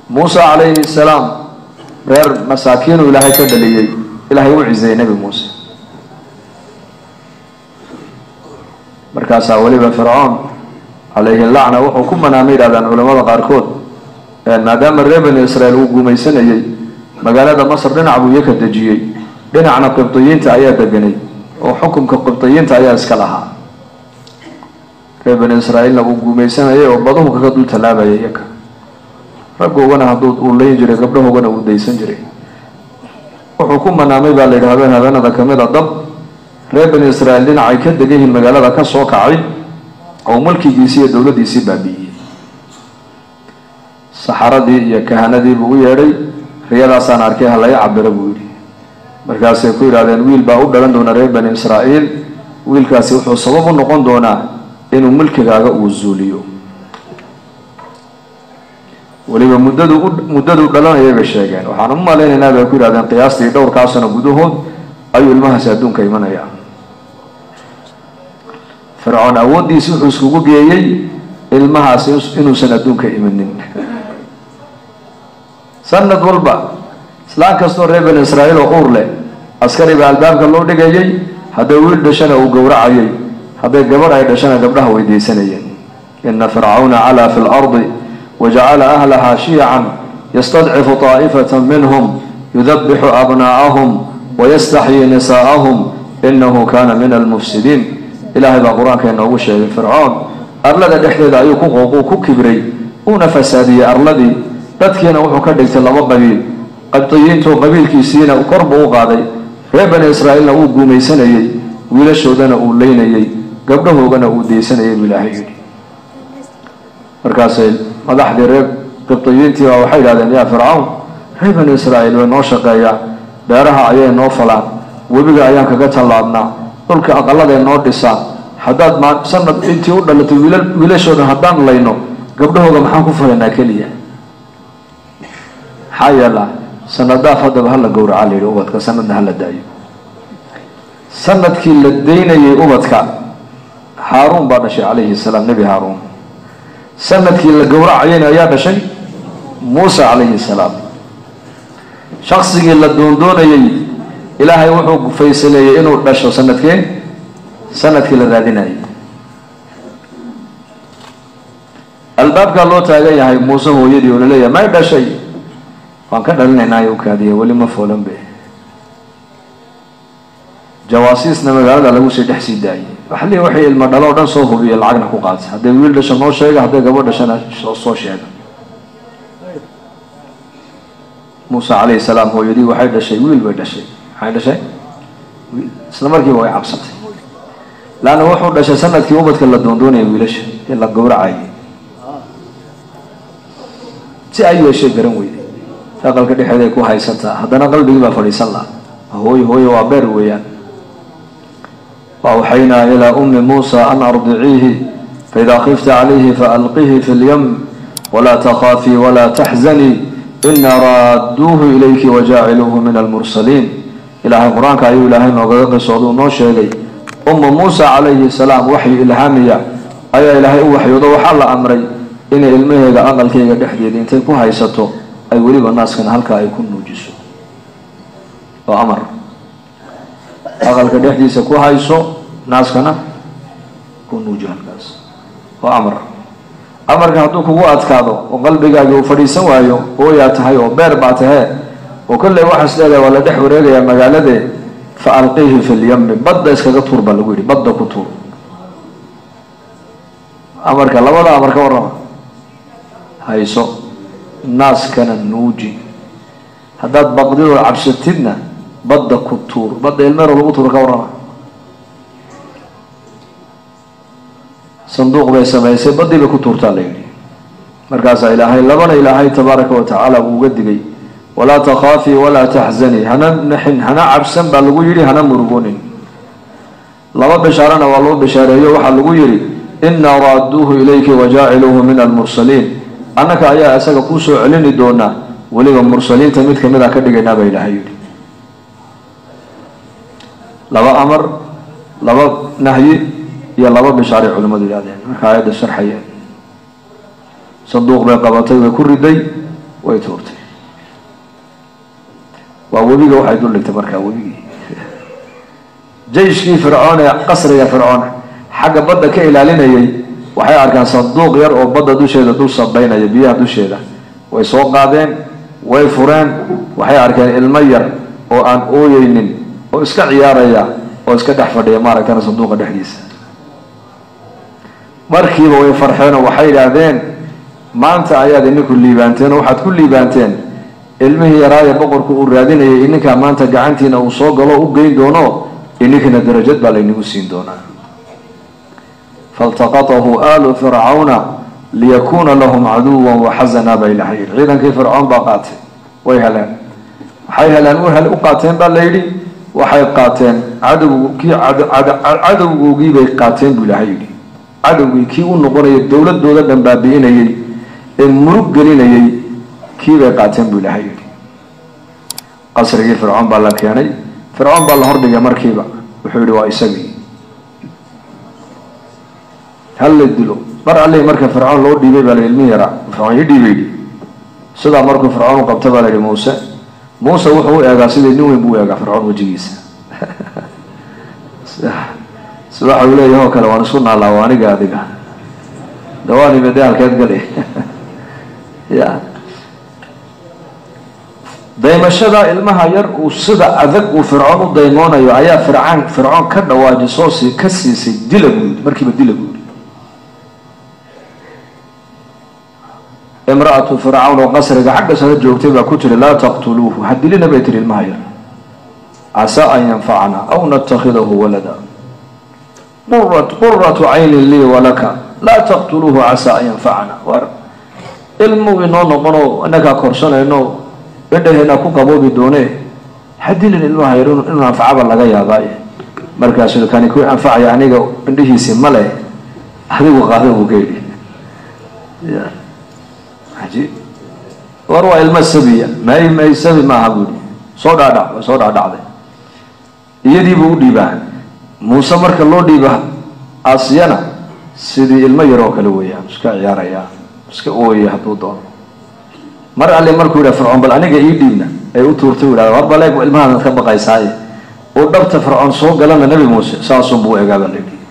muuse calayhi salaam reer masaakiinuu ilaahay ka dhaliyey ilaahay u ciseeyey nebi muuse markaasaa weliba fircoon calayhi lacna wuxuu ku manaamay yidhahdaan culamada qaarkood maadaama reer bani israel uu gumaysanayey magaalada masr dhinac buu iyo ka dejiyey dhinacna qibdiyiinta ayaa deganay oo xukunka qibdiyiinta ayaa iska lahaa reer bani israa'iilna uu gumaysanayay oo baduhu kaga dul tallaabayay iyaga raggoogana hadduu uu leyn jiray gabdhahoogana uu daysan jiray wuxuu ku manaamay baa la yidhi habeen habeenada kamid a dab reer bani israa'iil dhinacay ka degan yihiin magaalada ka soo kacay oo mulkigiisii iyo dowladdiisii baabi'iyey saxaradii iyo kahanadii buu u yeedhay riyadaasaan arkay ha laga cabiro buu yidhi markaasay ku yidhahdeen wiil baa u dhalan doona reer bani israa'iil wiilkaasi wuxuu sabab u noqon doonaa inuu mulkigaaga uu zuuliyo weliba muddadu u muddaduu dhalanayay bay sheegeen waxaan u malaynaynaa bay ku yidhahdeen qiyaastii dhowrkaa sano gudahood ayuu ilmahaasi adduunka imanaya fircoon awooddiisi wuxuu iskugu geeyey ilmahaasi inuusan adduunka imanin sanad walba islaan kastoo reer bani israa'iil oo uur leh askari baa albaabka loo dhigayay hadday wiil dhashana uu gowracayay hadday gabadh ay dhashana gabdhaha weydiisanayeen ina fircawna calaa fi lardi wajacala ahlahaa shiyacan yastadcifu taa'ifata minhum yudabixu abnaa'ahum wayastaxyii nisaa'ahum inahu kana min almufsidiin ilaahay baa qur-aanka inoogu sheegay fircoon arlada dhexdeeda ayuu ku qooquu ku kibray uuna fasaadiyey arladii dadkiina wuxuu ka dhigtay laba qabiil qabdiyiintu qabiilkiisiina kor buu u qaaday reer bani israa'iilna uu guumaysanayey wiilashoodana uu leynayey gabdhahoogana uu deysanayay buu ilaahay yidhi markaasay madaxdii reer qibdiyiintii baa waxay yidhahdeen yaa fircawn reer bani israa'iil way noo shaqeeyaan beeraha ayay noo falaan webiga ayaan kaga tallaabnaa dhulka aqaladay noo dhisaan haddaad ma sanad intii u dhalatay wiila wiilashoodan haddaan layno gabdhahooga maxaan ku falaynaa keliya maxaa yeelaa sanadaaf haddaba hala gowraca la yidhi ubadka sanadna hala daayo sanadkii la daynayay ubadka haaruun baa dhashay calayhi salaam nebi haaruun sanadkii la gowracayayna ayaa dhashay muuse calayhi salaam shaksigii la doondoonayay ilaahay wuxuu faysaleeyey inuu dhasho sanadkee sanadkii la raadinayay albaabkaa loo taagan yahay muuse hooyadii oo laleeyahay may dhashay waan ka dhalinaynaayo ukaadiya weli ma foolan be jawaasiisna magaalada lagu sii dhex sii daayay waxli waxay ilmo dhalo o dhan soo hubiya lacagna ku qaatay hadday wiil dhasho noo sheega hadday gabadh dhashana soo sheega muuse calayhi salaam hooyadii waxay dhashay wiil bay dhashay maxay dhashay isla markiiba way cabsatay laanna wuxuu dhashay sanadkii ubadka la doondoonaya wiilasha ee la gowracayay si ay yeeshay garan weyday aqalka dhexeeda ay ku haysataa haddana qalbigii baa fadhiisan laha hooyo hooyo waa beer weeyaan وأوحينا إلى أم موسى أن أرضعيه فإذا خفت عليه فألقيه في اليم ولا تخافي ولا تحزني إنا رادوه إليك وجاعلوه من المرسلين إلهي القرآن كأيو إلهي نوغيق سعودو نوشيغي أم موسى عليه السلام وحي إلهامية أي إلهي وحي وضو حال أمري إن إلمهيغ أقل كيغ دحديد إنتي كو هايستو أي وليب الناس كان هلكا أي كن نوجسو وأمر aqalka dhexdiisa ku hayso naaskana ku nuuji halkaas waa amar amarka hadduu kugu adkaado oo qalbigaagi uu fadhiisan waayo ooyaa tahay oo beer baa tahee oo kolley waxaas leedahay waa la dhex wareegayaa magaaladee fa alqiihi fi lyami badda iskaga tuur baa lagu yidhi badda ku tuur amarka labada amar ka warrama hayso naaskana nuuji haddaad baqdidoo cabsatidna badda ku tuur badda ilmeero lagu tuuro ka warrama sanduuq bay samaysay baddii bay ku tuurtaa la yidhi markaasaa ilaahay labana ilaahay tabaaraka wa tacaala uu uga digay walaa takhaafii walaa taxzanii hana naxin hana cabsan baa lagu yidhi hana murugonin laba bishaarana waa loo bishaareeyo waxaa lagu yidhi inaa raaduuhu ilayki wajaaciluuhu min almursaliin annaka ayaa isaga kuu soo celini doonaa weliba mursaliinta mid kamid a ka dhigaynaa baa ilaahay yidhi laba amar laba nahyi iyo laba bishaaray culimmadu yidhahdeen marka aayadda sharxayeen sanduuq bay qabatay way ku riday way tuurtay waa webiga waxay dul dhigtay markaa webigii jayshkii fircoon ee qasriga fircoon xagga badda ka ilaalinayay waxay arkaan sanduuq yar oo badda dusheeda dul sabaynaya biyaha dusheeda way soo qaadeen way fureen waxay arkeen ilmo yar oo aan ooyeynin oo iska ciyaaraya oo iska dhex fadhiya maaragtana sanduuqa dhexdiisa markiiba way farxeenoo waxay yidhaahdeen maanta ayaad ininku liibaanteen oo waxaad ku liibaanteen ilmihii yaraaye boqorku uu raadinayay ininkaa maanta gacantiina uu soo galo u geyn doono ininkana darajad baa laynagu siin doonaa faltaqatahu aalu fircawna liyakuuna lahum caduwa waxazana bay ilahay yidhi ciidankii fircoon baa qaatay way heleen waxay heleen u qaateen baa la yidhi waxay qaateen cadowg kii cadowgoogii bay qaateen buu ilahay yidhi cadowgii kii u noqonayay dowladooda dhan baabi'inayay ee murug gelinayay kii bay qaateen buu ilahay yidhi qasrigii fircoon baa la keenay fircoon baa la hordhigay markiiba wuxuu yihi waa isagii hal la dilo mar alli marka fircoon loo dhiibay baa la ilmihi yaraa fircoon ii dhiibay yidhi sidaa markuu fircoon u qabta baa la yihi muuse muuse wuxuu u eegaa sidii nin weyn buu u eegaa fircoon wejigiisa si waxa uu leeyahay oo kale waan isku naallaa waa aniga adiga dawaanime dee halkeed gali ya daymashada ilmaha yar uu sida adag uu fircoon u daymoonayo ayaa fircaan fircoon ka dhawaajisoo si ka siisay dila buu yidhi markiiba dila buu yidhi imra-atu fircawn oo qasriga xagga sare joogtay baa ku tiri laa taqtuluuhu ha dilina bay tiri ilmaha yar casaa an yanfacana aw natakhidahu walada quratu caynin lii walaka laa taqtuluuhu casaa an yanfacana war ilmuu inoo noqonoo inakaa korsanayno indhaheena ku qaboobi doone ha dilin ilmaha yar inuu anfacaba laga yaabaaye markaasuu kani ku anfacaya aniga indhihiisi male adigu qaada buu ka yidhi war waa ilmo sabiya may may sabi maaha buui soo dhaadhac way soo dhaadhacday iyadiibuu u dhiibaa muuse marka loo dhiiba asiyana sidii ilmo yar oo kale weeyaan iska ciyaaraya iska ooyaya hadduu doono mar alle markuu yidhaha fircoon bal aniga ii dhiibna ay u tuurtay u yidhahda war baleeg ilmahaadaad ka baqaysaaye uu dhabta fircoon soo galana nebi muuse saasunbuu egaa baa layidhi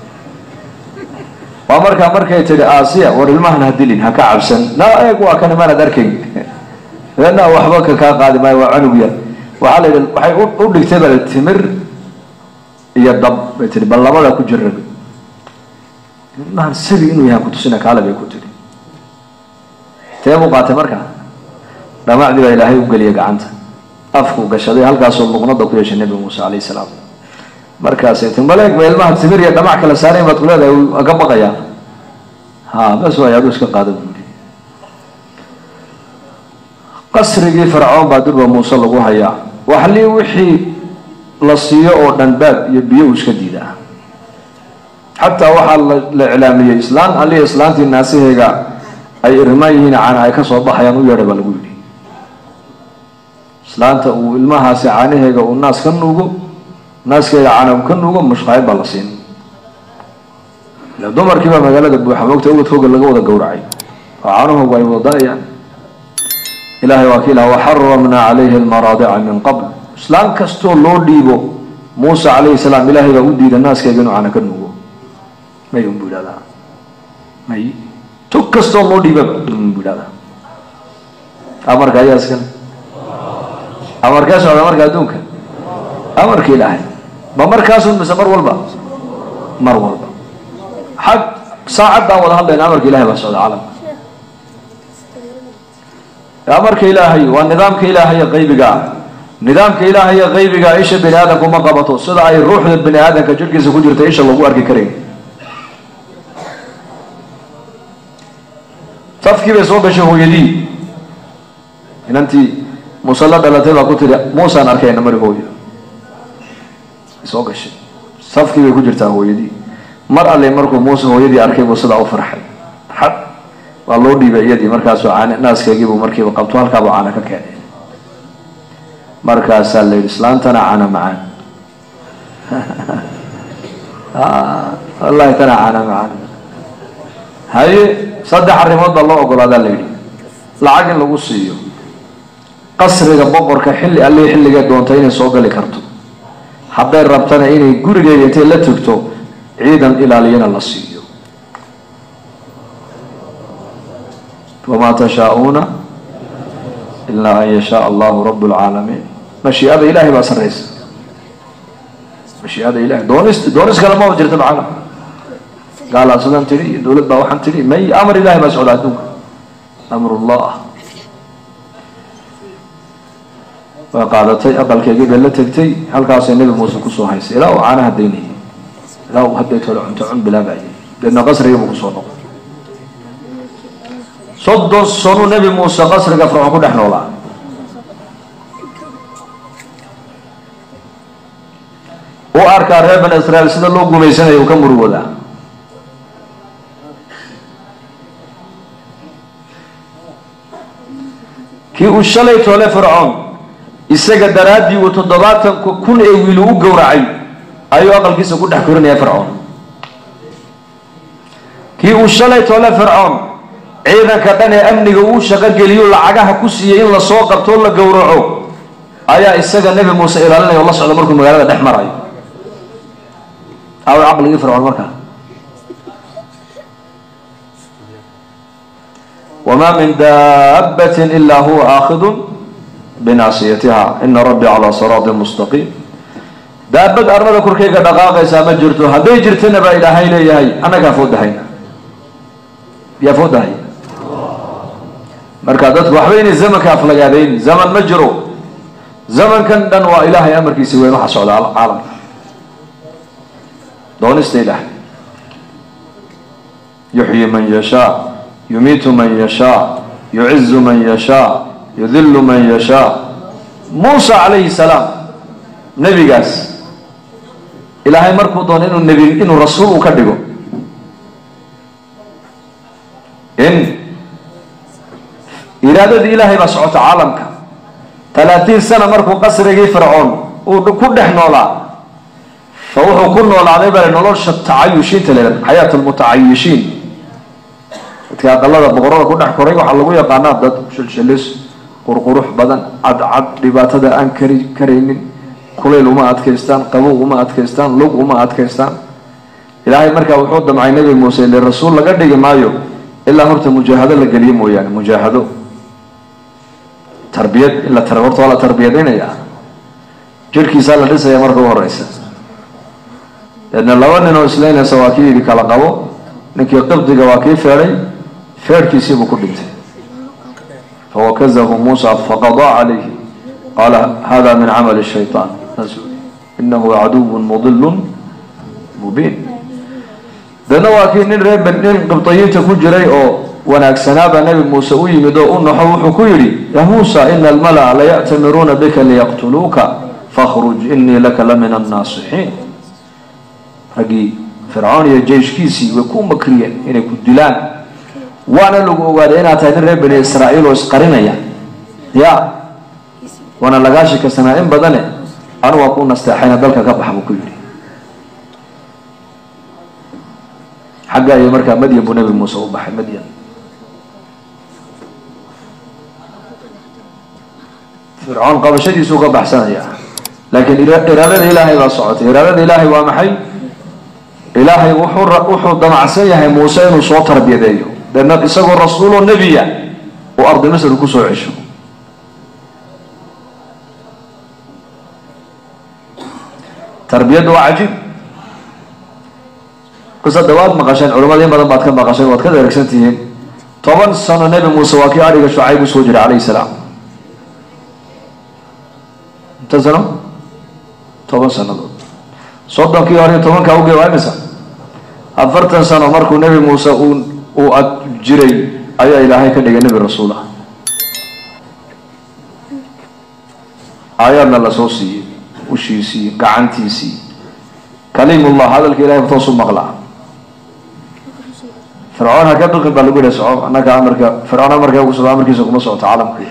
waa markaa markay tidhi aasiya war ilmahan ha dilin ha ka cabsan naa eeg waa kan imaanad arkayn na waxba ka kaa qaadi maayo waa canug yar waxaa la yidhi waxay u dhigtay baa timir iyo dab bay tihi bal labada ku jira ilmahan sabi inuu yahay kutusina kaale bay ku tihi tee buu qaatay markaa dhamacdii baa ilaahay u geliyay gacanta afku gashaday halkaasoo luqnada ku yeeshay nebi muuse calayhi salaam markaasay ti maleeg ba ilmaha timir iyo dhamac kala saarayn baad ku leedahay waa ka baqayaa ha bas waay aduu iska qaada buuri qasrigii fircoon baa durba muuse lagu hayaa waxlii wixii la siiyo oo dhan baab iyo biyo uu iska diidaa xataa waxaa la iclaamiyey islaan alii islaantii naasiheyga ay irmaan yihiin caana ay kasoo baxayaan u yeedha baa lagu yidhi islaanta uu ilmahaasi caanaheega uu naas ka nuugo naaskeeda caana uu ka nuugo mushqaayad baa la siin ila dumarkiibaa magaalada buuxa moogta ubadkooga laga wada gowracay oo caanuhoogu ay wadada-ayaan ilahay waa ki ilaha waxaramnaa calayhi almaraadica min qabl islaan kastoo loo dhiibo muuse calayhi salaam ilaahay baa u diida naaskeyga inuu caana ka nuugo may unbu idhahdaa may tug kastoo loo dhiibaba unbu idhahdaa amarka ayaa iskale amarkee socda marka adduunka amarka ilaahay ma markaasun mise mar walba mar walba xag saacaddaan wada hadlayna amarka ilahay baa socda caalamka amarka ilaahay waa nidaamka ilaahay ee qaybiga ah nidaamka ilaahay ee qaybiga isha bini aadamku ma qabato sida ay ruuxda bini aadamka jirhkiisa ku jirta isha lagu arki karayn safkii bay soo gashay hooyadii inantii muuse la dhalatay baa ku tiri muusaan arkayna mari hooyo soo gashay safkii bay ku jirtaa hooyadii mar alle markuu muuse hooyadii arkay buu sidaa u farxay xad waa loo dhiibay iyadii markaasuu caane naaskeegiibuu markiiba qabto halkaabuu caana ka keenay markaasaa la yidhi islaantana caana macaan wallahi tana caana macaan haye saddex arrimood baa loo ogolaadaa la yidhi lacag in lagu siiyo qasriga boqorka xilli allii xilligay doonta inay soo gali karto hadday rabtana inay gurigeeda intay la tugto ciidan ilaaliyana la siiyo wamaa tashaa-uuna ilaa an yashaa allahu rabu lcaalamiin mashiiada ilahay baa sarraysa mashiiada ilahay doonis doonis kale maba jirta macana gaalaa sidan tidhi iyo dowlad baa waxaan tidhi may amar ilahay baa socda adduunka amrullah waa qaadatay aqalkeygii bay la tegtay halkaasay nebi muuse kusoo haysay ilaa uu caanaha daynayay ilaa uu hadday tole cunto cun bilaabayay deedna qasrigiibu kusoo noqon soddon sanu nebi muuse qasriga fircoon ku dhex noolaa u arkaa reer bani israiil sida loo gumaysanayo uu ka murugoodaa kii uu shalay toole fircoon isaga daraaddii uu toddobaatanka kun ee wiil u gowracay ayuu aqalkiisa ku dhex korinaya fircoon kii uu shalay toole fircoon ciidanka dhan ee amniga uu shaqo geliyo lacagaha ku siiyey in lasoo qabto o la gowraco ayaa isaga nebi muuse ilaalinaya oo la socda markuu magaalada dhex marayo aw caqligii fircoon markaa wma min daabati ila huwa aakhidu binaasiyatiha ina rabbii calaa siraatin mustaqiim daabad arlada korkayga dhaqaaqaysaa ma jirto hadday jirtana baa ilaahay leeyahay annagaa foodahayna yaa foodahay marka dadku waxba inay zamanka aflagaadayn zaman ma jiro zamankan dhan waa ilaahay amarkiisa weyn waxa socda caalamka doonista ilaah yuxyi man yashaa yumiitu man yashaa yucizu man yashaa yudilu man yashaa muusa calayhi salaam nebigaas ilaahay markuu doono inuu nebi inuu rasuul uu ka dhigo in iraadadii ilaahay baa socota caalamka talaatiin sana markuu qasrigii fircoon uu ku dhex noolaa fa wuxuu ku noolaaday bale nolosha tacayushiinta leedahay xayaat lmutacayishiin dadka aqalada boqorada ku dhex koray waxaa lagu yaqaanaa dad shilshilis qurqurux badan cadcad dhibaatada aan kari karaynin kulayl uma adkaystaan qabow uma adkaystaan lug uma adkaystaan ilaahay markaa wuxuu damcay nebi muuse ile rasuul laga dhigi maayo ilaa horta mujaahado la geliyo mooyaane mujaahado tarbiyad in la horta waa la tarbiyadaynaya jirhkiisaa la dhisaya marka u horeysa deedna laba nin oo islaynaysa waa kii yidhi kala qabo ninkii qibdiga waa kii feedhay feerhkiisiibuu ku dhintay fawakazahu muusa faqadaa calayhi qaala hada min camali shayطaan inahu caduw mudil mubiin deedna waa kii nin reer nin qibdayiinta ku jiray oo wanaagsanaabaa nebi muuse u yimid oo u naxo wuxuu ku yidhi ya muusa ina almala'a laya'tamiruuna bika liyaqtuluuka fakhruj inii laka la min annaasixiin raggii fircoon iyo jeyshkiisii way ku makriyeen inay ku dilaan waana lagu ogaaday inaad tahay nin reer bani israa'iil oo isqarinaya ya waana lagaa shikasanaa in badane anu waa ku nasteexayna dalka ka baxa buu ku yidhi xagga iyo markaa madyan buu nebi muuse u baxay madyan fircoon qabashadiisuu ka baxsanaya laakiin iraadada ilaahay baa socotay iraadada ilaahay waa maxay ilaahay wuxuu wuxuu damacsan yahay muuse inuu soo tarbiyadeeyo deedna isagoo rasuuloo nebiya uu ardi masr kusoo cesho tarbiyadda waa cajiib qisada waad maqasheen culamada in badan baad ka maqasheen waad ka deregsan tihiin toban sano nebi muuse waa kii adhiga shucayb usoo jiray calayhi salaam inta sano toban sanadood soddonkii hore tobankaa uge waa imisa afartan sano markuu nebi muuse uu uu ad jiray ayaa ilaahay ka dhigay nebi rasuul ah aayaadna lasoo siiyey ushiisii gacantiisii kaliimullah hadalka ilahay toosu maqlaa fircoon ha ka biqin baa lagu yihi soco annaga amarka fircoon amarka ugu socdo amarkiisa kuma socoto caalamka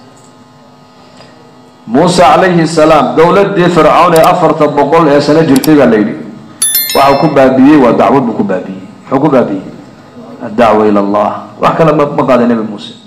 muuse calayhi salaam dowladii fircoon ee afarta boqol ee sano jirtay baa la yidhi waxau ku baabiiyey waa dacwad buu ku baabiiyey muxuu ku baabiiyey addacwa ila allah wax kale ma ma qaaday nebi muuse